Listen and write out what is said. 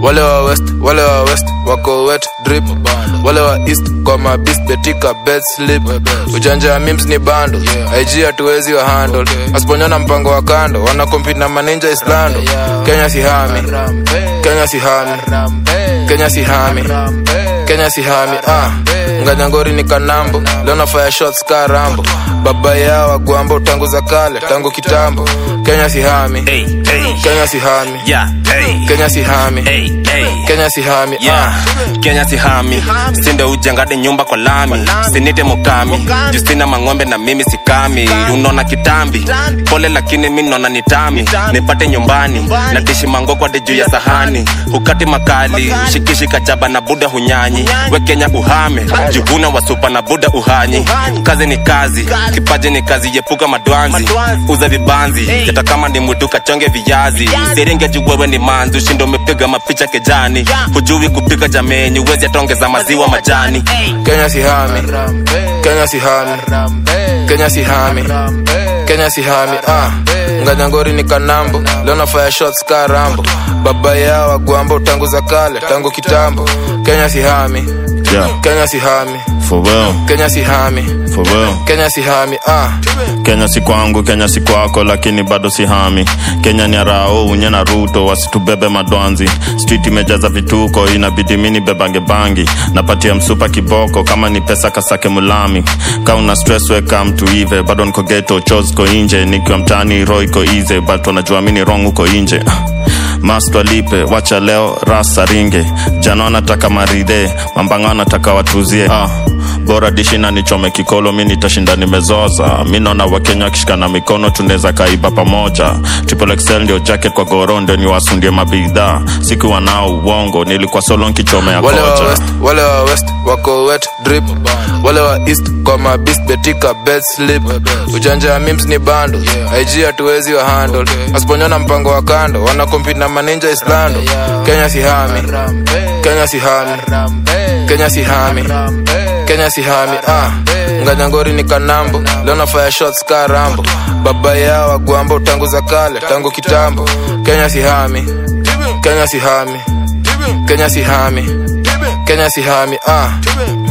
wale wa west wale wa west wako wet drip wale wa east kwa mabist betika bed slip ujanja ya mims ni bando ig hatuwezi wa handle asiponyana mpango wa kando wana compete na maninja islando kenya sihami kenya sihami kenya sihami kenya sihami ah nganyangori ni kanambo leo nafaya shots ka rambo baba yao wagwambo tangu za kale tangu kitambo kenya sihami Hey, hey, kenya sihami yeah, hey, kenya sihami hey, hey. kenya sihami Yeah, Kenya sihami sinde ujengade nyumba kwa lami sinite mukami justina mang'ombe na mimi sikami unaona kitambi pole lakini mi naona nitami nipate nyumbani natishi mangokwade juu ya sahani hukati makali shikishi kachaba na buda hunyanyi we Kenya uhame juvuna wasupa na buda uhanyi kazi ni kazi kipaji ni kazi yepuka madwanzi uza vibanzi hata kama ni mwitu kachonge viazi serenge juu wewe ni manzi ushindo umepiga mapicha kejani hujui kupika jameni uwezi ataongeza maziwa majani kenya sihami kenya sihami kenya sihami kenya sihami ah nganyangori ni kanambo leo nafaya shots ka rambo baba yao wagwambo tangu za kale tangu kitambo kenya sihami Yeah, kenya sihami for real, kenya sihami for real. kenya sihami ah Kenya si kwangu, Kenya si kwako, lakini bado si hami. Kenya ni arao unye na Ruto, wasitubebe madwanzi. Street imejaza vituko, inabidi mini bebange bangi. Napatia msupa kiboko, kama ni pesa kasake mulami. Ka una stress we come to ive, bado niko ghetto, chos ko inje. Nikiwa mtaani roho iko easy, but wanajua mini wrong uko inje. Mast walipe, wacha leo rasa ringe. Jana wanataka maridhe, mambanga wanataka watuzie. Ah, bora dishi na nichome kikolo, mi nitashinda nimezoza. Mi naona wakenya wakishikana mikono, tunaweza kaiba pamoja. Triple XL ndio jacket kwa goro, ndio niwasundie mabidhaa. Sikuwa nao uongo, nilikuwa solo nkichomea wale wa kocha. west wale wa west wako wet drip wale wa east kwa mabist betika bed slip ujanja ya mims ni bando ig hatuwezi wa handle asiponyana mpango wa kando wana compete na maninja islando kenya sihami kenya sihami kenya sihami kenya sihami ah nganyangori ni kanambo leo nafaya shots ka rambo baba yao wagwambo tangu za kale tangu kitambo kenya sihami kenya sihami kenya sihami kenya sihami ah